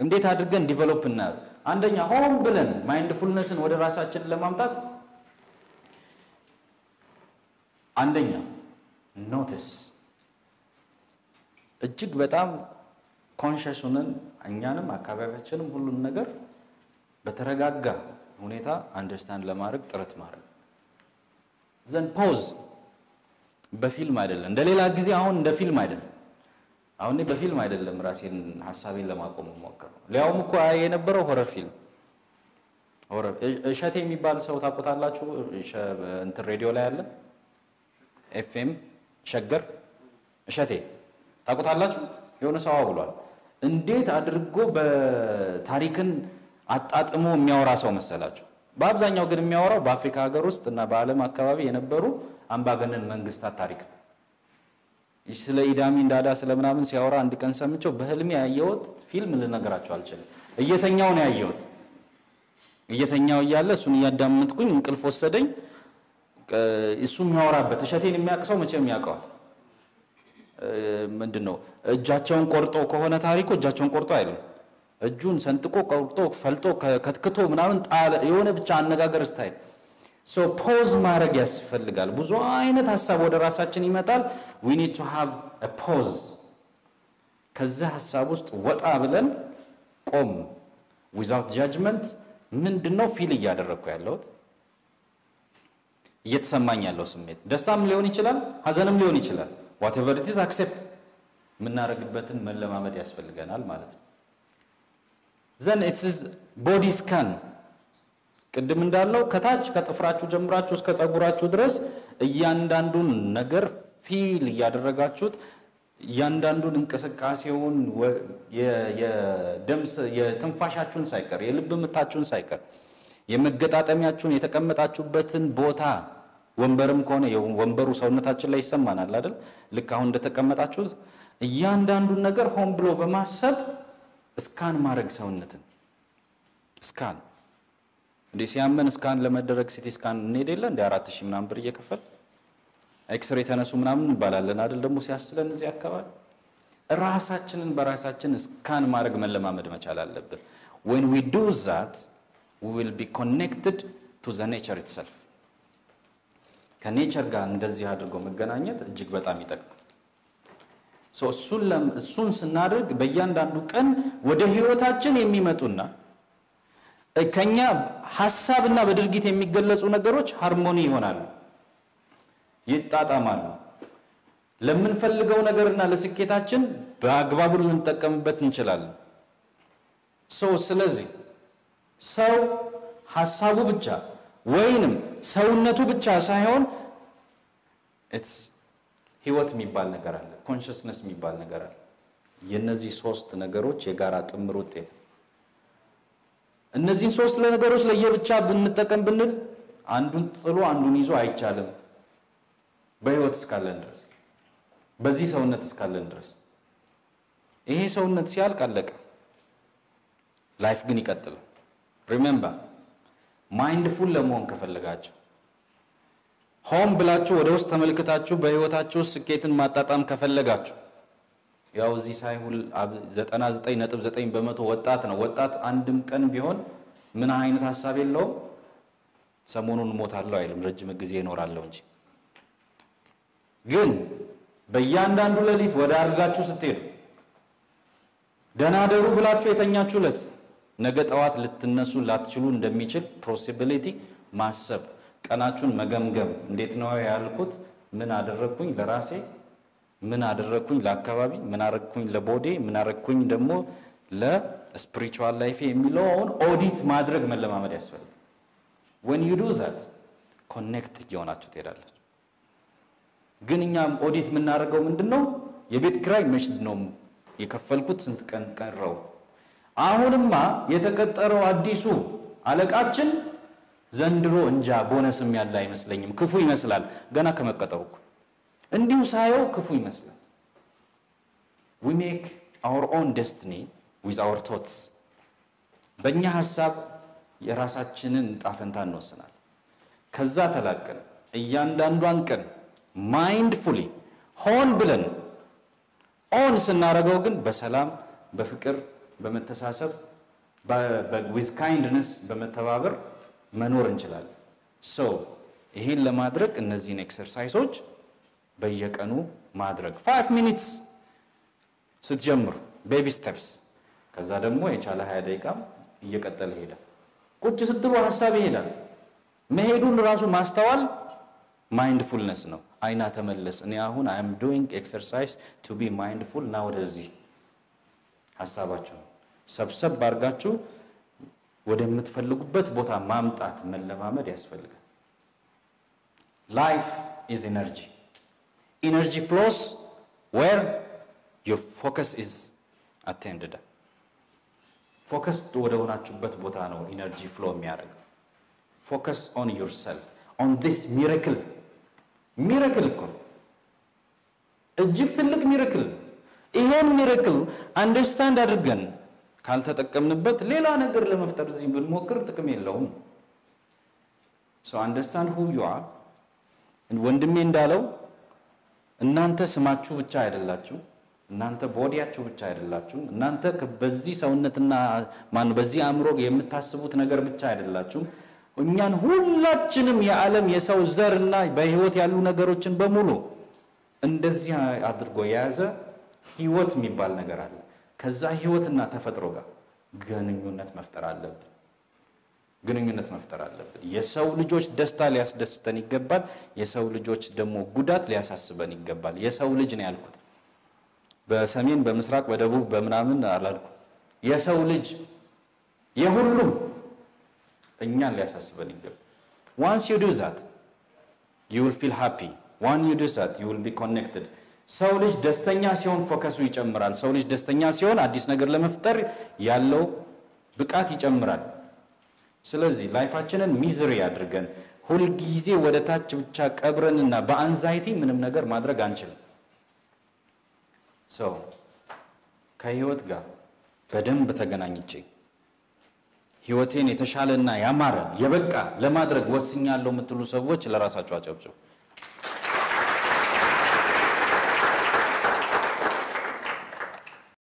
እንዴት አድርገን ዲቨሎፕ እና አንደኛ ሆን ብለን ማይንድፉልነስን ወደ ራሳችን ለማምጣት አንደኛ ኖቲስ እጅግ በጣም ኮንሸስ ሆነን እኛንም አካባቢያችንም ሁሉን ነገር በተረጋጋ ሁኔታ አንደርስታንድ ለማድረግ ጥረት ማድረግ ዘን ፖዝ በፊልም አይደለም እንደ ሌላ ጊዜ አሁን እንደ ፊልም አይደለም አሁን እኔ በፊልም አይደለም ራሴን ሀሳቤን ለማቆም ሞክረው ሊያውም እኮ የነበረው ሆረር ፊልም ሆረር እሸቴ የሚባል ሰው ታውቁታላችሁ እንትን ሬዲዮ ላይ አለ ኤፍኤም ሸገር እሸቴ ታውቁታላችሁ የሆነ ሰው ብሏል እንዴት አድርጎ በታሪክን አጣጥሞ የሚያወራ ሰው መሰላችሁ በአብዛኛው ግን የሚያወራው በአፍሪካ ሀገር ውስጥ እና በዓለም አካባቢ የነበሩ አምባገነን መንግስታት ታሪክ ነው ስለ ኢዳሚን ዳዳ ስለ ምናምን ሲያወራ አንድ ቀን ሰምቼው በህልሜ ያየሁት ፊልም ልነገራቸው አልችልም። እየተኛው ነው ያየሁት። እየተኛው እያለ እሱን እያዳመጥኩኝ እንቅልፍ ወሰደኝ። እሱ የሚያወራበት እሸቴን የሚያውቅ ሰው መቼም ያውቀዋል። ምንድን ነው እጃቸውን ቆርጦ ከሆነ ታሪኩ እጃቸውን ቆርጦ አይልም። እጁን ሰንጥቆ ቆርጦ ፈልጦ ከትክቶ ምናምን ጣለ። የሆነ ብቻ አነጋገር ስታይል ሶ ፖዝ ማድረግ ያስፈልጋል። ብዙ አይነት ሀሳብ ወደ ራሳችን ይመጣል። ዊ ኒድ ቱ ሃቭ ፖዝ። ከዚህ ሀሳብ ውስጥ ወጣ ብለን ቆም፣ ዊዛውት ጃጅመንት ምንድን ነው ፊል እያደረግኩ ያለሁት እየተሰማኝ ያለው ስሜት ደስታም ሊሆን ይችላል፣ ሀዘንም ሊሆን ይችላል። ዋቴቨር ኢት ኢዝ አክሴፕት የምናደርግበትን መለማመድ ያስፈልገናል ማለት ነው። ዘን ኢትስ ቦዲ ስካን ቅድም እንዳለው ከታች ከጥፍራችሁ ጀምራችሁ እስከ ፀጉራችሁ ድረስ እያንዳንዱን ነገር ፊል እያደረጋችሁት እያንዳንዱን እንቅስቃሴውን የትንፋሻችሁን ሳይቀር የልብ ምታችሁን ሳይቀር የመገጣጠሚያችሁን የተቀመጣችሁበትን ቦታ ወንበርም ከሆነ ወንበሩ ሰውነታችን ላይ ይሰማናል አይደል? ልክ አሁን እንደተቀመጣችሁት እያንዳንዱን ነገር ሆን ብሎ በማሰብ እስካን ማድረግ ሰውነትን እስካን እንዴ ሲያመን እስካን ለመደረግ ሲቲ ስካን እንሄድ የለ እንደ አራት ሺህ ምናምን ብር እየከፈል ኤክስሬ ተነሱ ምናምን እንባላለን አይደል? ደግሞ ሲያስለን እዚህ አካባቢ ራሳችንን በራሳችን እስካን ማድረግ መለማመድ መቻል አለብን። when we do that we will be connected to the nature itself ከኔቸር ጋር እንደዚህ አድርጎ መገናኘት እጅግ በጣም ይጠቅማል። እሱን ስናደርግ በእያንዳንዱ ቀን ወደ ህይወታችን የሚመጡና ከኛ ሀሳብና በድርጊት የሚገለጹ ነገሮች ሃርሞኒ ይሆናሉ፣ ይጣጣማሉ። ለምንፈልገው ነገርና ለስኬታችን በአግባቡ ልንጠቀምበት እንችላለን። ሰው ስለዚህ ሰው ሀሳቡ ብቻ ወይንም ሰውነቱ ብቻ ሳይሆን ህይወት የሚባል ነገር አለ፣ ኮንሽስነስ የሚባል ነገር አለ። የእነዚህ ሶስት ነገሮች የጋራ ጥምር ውጤት ነው። እነዚህን ሶስት ነገሮች ለየብቻ ብንጠቀም ብንል አንዱን ጥሎ አንዱን ይዞ አይቻልም። በህይወት እስካለን ድረስ በዚህ ሰውነት እስካለን ድረስ ይሄ ሰውነት ሲያልቅ አለቀ። ላይፍ ግን ይቀጥላል። ሪሜምበር ማይንድፉል ለመሆን ከፈለጋችሁ ሆም ብላችሁ ወደ ውስጥ ተመልክታችሁ በህይወታችሁ ውስጥ ስኬትን ማጣጣም ከፈለጋችሁ ያው እዚህ ሳይሁል 99.9 በመቶ ወጣት ነው። ወጣት አንድም ቀን ቢሆን ምን አይነት ሀሳብ የለውም። ሰሞኑን እሞታለሁ አይልም፣ ረጅም ጊዜ እኖራለሁ እንጂ። ግን በእያንዳንዱ ሌሊት ወደ አልጋችሁ ስትሄዱ ደህና ደሩ ብላችሁ የተኛችሁለት ነገ ጠዋት ልትነሱ ላትችሉ እንደሚችል ፖሲቢሊቲ ማሰብ፣ ቀናችሁን መገምገም። እንዴት ነው ያልኩት? ምን አደረግኩኝ ለራሴ ምን አደረግኩኝ ለአካባቢ፣ ምን አደረግኩኝ ለቦዴ፣ ምን አደረግኩኝ ደግሞ ለስፒሪቹዋል ላይፌ የሚለውን ኦዲት ማድረግ መለማመድ ያስፈልጋል። ወን ዩ ዱ ዛት ኮኔክት እየሆናችሁ ትሄዳላችሁ። ግን እኛም ኦዲት የምናደርገው ምንድን ነው? የቤት ኪራይ መች ነው የከፈልኩት? ስንት ቀን ቀረው? አሁንማ የተቀጠረው አዲሱ አለቃችን ዘንድሮ እንጃ ቦነስም ያለ አይመስለኝም፣ ክፉ ይመስላል ገና ከመቀጠሩ እኮ እንዲሁ ሳየው ክፉ ይመስላል። ዊ ሜክ አወር ኦን ደስትኒ ዊዝ አወር ቶትስ። በእኛ ሀሳብ የራሳችንን ጣፈንታ እንወስናል። ከዛ ተላቀን እያንዳንዷን ቀን ማይንድፉሊ ሆን ብለን ኦን ስናደርገው ግን በሰላም በፍቅር በመተሳሰብ ዊዝ ካይንድነስ በመተባበር መኖር እንችላለን። ሶ ይሄን ለማድረግ እነዚህን ኤክሰርሳይሶች በየቀኑ ማድረግ ፋይቭ ሚኒትስ ስትጀምሩ ቤቢ ስቴፕስ፣ ከዛ ደግሞ የቻለ ሀያ ደቂቃም እየቀጠለ ይሄዳል። ቁጭ ስትሉ ሀሳብ ይሄዳል። መሄዱን ራሱ ማስተዋል ማይንድፉልነስ ነው። አይና ተመለስ። እኔ አሁን አይ አም ዱይንግ ኤክሰርሳይዝ ቱ ቢ ማይንድፉል እና ወደዚህ ሀሳባችሁን ሰብሰብ አድርጋችሁ ወደምትፈልጉበት ቦታ ማምጣት መለማመድ ያስፈልጋል። ላይፍ ኢዝ ኢነርጂ ኢነርጂ ፍሎስ ዌር ዩር ፎከስ ኢዝ አቴንድድ ፎከስ ወደ ሆናችሁበት ቦታ ነው ኢነርጂ ፍሎ የሚያደርገው። ፎከስ ኦን ዩር ሰልፍ ኦን ዲስ ሚራክል ሚራክል እኮ እጅግ ትልቅ ሚራክል። ይሄን ሚራክል አንደርስታንድ አድርገን ካልተጠቀምንበት ሌላ ነገር ለመፍጠር እዚህ ብንሞክር ጥቅም የለውም። ሶ አንደርስታንድ ሁ ዩ አር። ወንድሜ እንዳለው እናንተ ስማችሁ ብቻ አይደላችሁ፣ እናንተ ቦዲያችሁ ብቻ አይደላችሁ፣ እናንተ በዚህ ሰውነትና ማነው በዚህ አእምሮ የምታስቡት ነገር ብቻ አይደላችሁም። እኛን ሁላችንም የዓለም የሰው ዘር እና በህይወት ያሉ ነገሮችን በሙሉ እንደዚህ አድርጎ የያዘ ህይወት የሚባል ነገር አለ። ከዛ ህይወትና ተፈጥሮ ጋር ግንኙነት መፍጠር አለብን። ግንኙነት መፍጠር አለብን። የሰው ልጆች ደስታ ሊያስደስተን ይገባል። የሰው ልጆች ደግሞ ጉዳት ሊያሳስበን ይገባል። የሰው ልጅ ነው ያልኩት። በሰሜን በምስራቅ በደቡብ በምናምን አላልኩ። የሰው ልጅ የሁሉም እኛን ሊያሳስበን ይገባል። ዋንስ ዩ ዱ ዛት ዩ ዊል ፊል ሃፒ ዋን ዩ ዱ ዛት ዩ ዊል ቢ ኮኔክትድ ሰው ልጅ ደስተኛ ሲሆን ፎከሱ ይጨምራል። ሰው ልጅ ደስተኛ ሲሆን አዲስ ነገር ለመፍጠር ያለው ብቃት ይጨምራል። ስለዚህ ላይፋችንን ሚዝሪ አድርገን ሁልጊዜ ወደ ታች ብቻ ቀብረንና በአንዛይቲ ምንም ነገር ማድረግ አንችልም። ሰው ከህይወት ጋር በደንብ ተገናኝቼ ህይወቴን የተሻለና ያማረ የበቃ ለማድረግ ወስኛለሁ የምትሉ ሰዎች ለራሳቸው አጨብጭቡ።